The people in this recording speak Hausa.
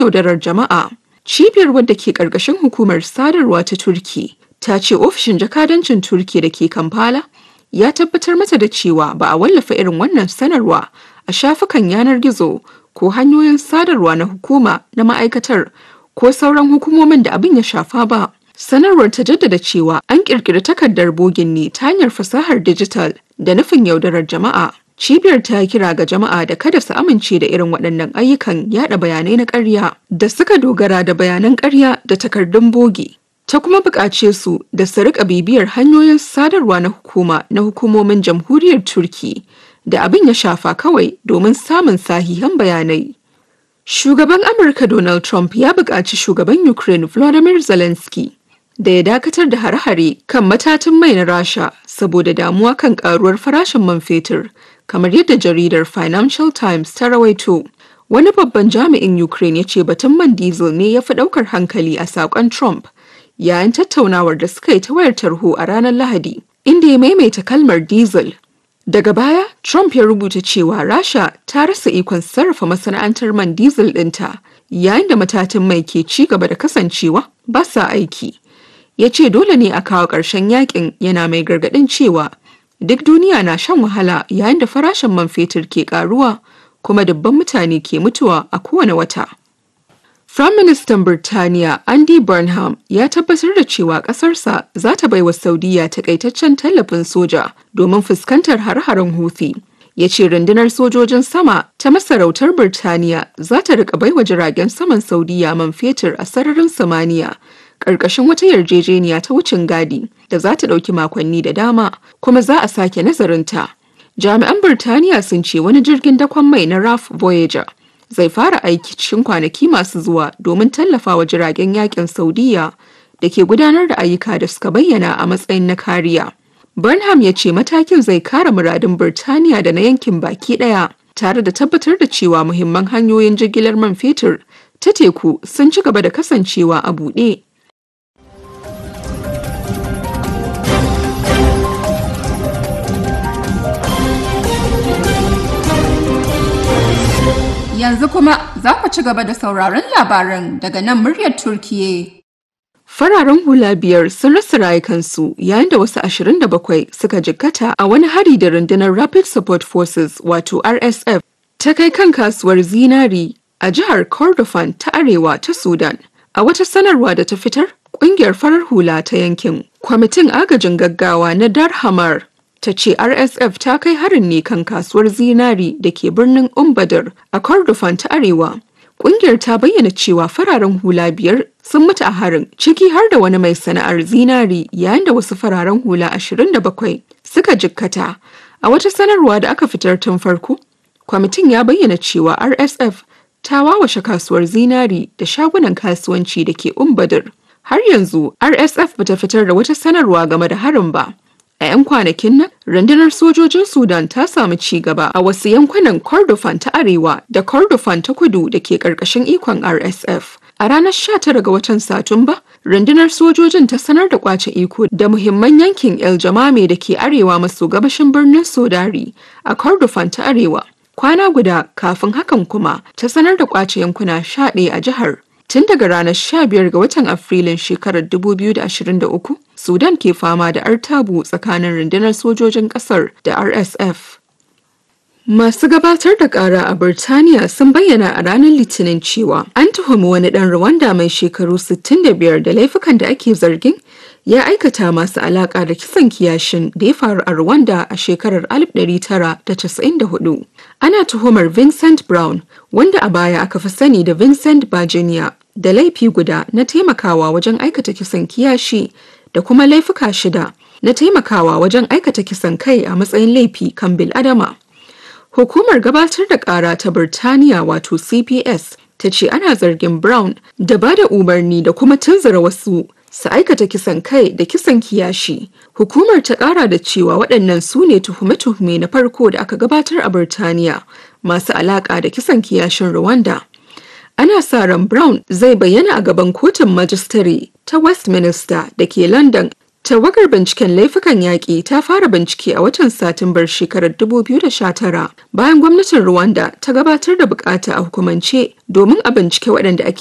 yaudarar jama'a. Cibiyar wadda ke ƙarƙashin hukumar sadarwa ta Turki ta ce ofishin jakadancin Turki da ke Kampala ya tabbatar mata da cewa ba a wallafa irin wannan sanarwa a shafukan yanar gizo ko hanyoyin sadarwa na hukuma na ma'aikatar ko sauran hukumomin da abin ya shafa ba. Sanarwar ta jaddada cewa an ƙirƙiri takardar bogin ne ta hanyar fasahar dijital da nufin yaudarar jama'a. Cibiyar ta kira ga jama'a da kada su amince da irin waɗannan ayyukan yada bayanai na ƙarya da suka dogara da bayanan ƙarya da takardun bogi. Ta kuma buƙace su da su riƙa bibiyar hanyoyin sadarwa na hukuma na hukumomin jamhuriyar Turki da abin ya shafa kawai domin samun sahihan bayanai. Shugaban Amurka Donald Trump ya buƙaci shugaban Ukraine Volodymyr Zelensky da ya dakatar da hare-hare kan matatun mai na Rasha saboda damuwa kan ƙaruwar farashin man fetur, kamar yadda jaridar Financial Times ta rawaito. Wani babban jami'in Ukraine ya ce batun man diesel ne ya fi ɗaukar hankali a saƙon Trump yayin tattaunawar da suka yi ta wayar tarho a ranar Lahadi, inda ya maimaita kalmar diesel Daga baya, Trump ya rubuta cewa Rasha ta rasa ikon sarrafa masana'antar man diesel ɗinta yayin da matatan mai ke ci gaba da kasancewa ba sa aiki. Ya ce dole ne a kawo ƙarshen yakin yana mai gargaɗin cewa duk duniya na shan wahala yayin da farashin man fetur ke ƙaruwa kuma dubban mutane ke mutuwa a kowane wata. Firaministan Birtaniya Andy Burnham ya tabbatar da cewa ƙasarsa za ta baiwa Saudiya takaitaccen tallafin soja domin fuskantar har-haren Houthi. Ya ce rundunar sojojin sama ta masarautar Birtaniya za ta riƙa baiwa jiragen saman Saudiya man fetur a sararin samaniya ƙarƙashin wata yarjejeniya ta wucin gadi da za ta ɗauki makonni da dama kuma za a sake nazarinta. Jami'an Birtaniya sun ce wani jirgin dakon mai na RAF Voyager zai fara aiki cikin kwanaki masu zuwa domin tallafawa jiragen yakin Saudiya da ke gudanar da ayyuka da suka bayyana a matsayin na kariya. Burnham ya ce matakin zai kare muradun Birtaniya da na yankin baki ɗaya tare da tabbatar da cewa muhimman hanyoyin jigilar man fetur ta teku sun ci gaba da kasancewa a buɗe. Yanzu kuma za ku ci gaba da sauraron labaran daga nan muryar Turkiye. Fararen hula biyar sun rasa rayukansu yayin da wasu 27 suka jikkata a wani hari da rundunar Rapid Support Forces wato RSF ta kai kan kasuwar zinari a jihar Kordofan ta arewa ta Sudan. A wata sanarwa da ta fitar, ƙungiyar farar hula ta yankin, kwamitin agajin gaggawa na Darhamar ta ce RSF ta kai harin ne kan kasuwar zinari da ke birnin Umbadar a Kordofan ta Arewa. Kungiyar ta bayyana cewa fararen hula biyar sun mutu a harin ciki har da wani mai sana'ar zinari yayin da wasu fararen hula 27 suka jikkata. A wata sanarwa da aka fitar tun farko, kwamitin ya bayyana cewa RSF ta wawashe kasuwar zinari da shagunan kasuwanci da ke Umbadar. Har yanzu RSF bata fitar da wata sanarwa game da harin ba. A 'yan kwanakin nan, rundunar sojojin Sudan ta samu ci gaba a wasu yankunan Kordofan ta Arewa da Kordofan ta Kudu da ke ƙarƙashin ikon RSF. A ranar 19 ga watan Satumba, rundunar sojojin ta sanar da kwace iko da muhimman yankin El Jamame da ke arewa maso gabashin birnin Sodari a Kordofan ta Arewa. Kwana guda kafin hakan kuma ta sanar da kwace yankuna 11 a jihar. Tun daga ranar 15 ga watan Afrilun shekarar 2023, Sudan ke fama da artabu tsakanin rundunar sojojin ƙasar da RSF. Masu gabatar da ƙara a Birtaniya sun bayyana a ranar Litinin cewa an tuhumi wani ɗan Rwanda mai shekaru 65 da laifukan da ake zargin ya aikata masu alaƙa da kisan kiyashin da ya faru a Rwanda a shekarar 1994. Ana tuhumar Vincent Brown, wanda a baya aka fi sani da Vincent Virginia, da laifi guda na taimakawa wajen aikata kisan kiyashi da kuma laifuka shida na taimakawa wajen aikata kisan kai a matsayin laifi kan bil'adama. Hukumar gabatar da ƙara ta Birtaniya wato CPS ta ce ana zargin Brown da ba da umarni da kuma tunzura wasu su aikata kisan kai da kisan kiyashi. Hukumar ta ƙara da cewa waɗannan su ne tuhume-tuhume na farko da aka gabatar a Birtaniya masu alaƙa da kisan kiyashin Rwanda. Ana sa ran Brown zai bayyana a gaban kotun majistare ta Westminster da ke London Tawagar binciken laifukan yaƙi ta fara bincike a watan Satumbar shekarar 2019 bayan gwamnatin Rwanda ta gabatar da bukata a hukumance domin a bincike waɗanda ake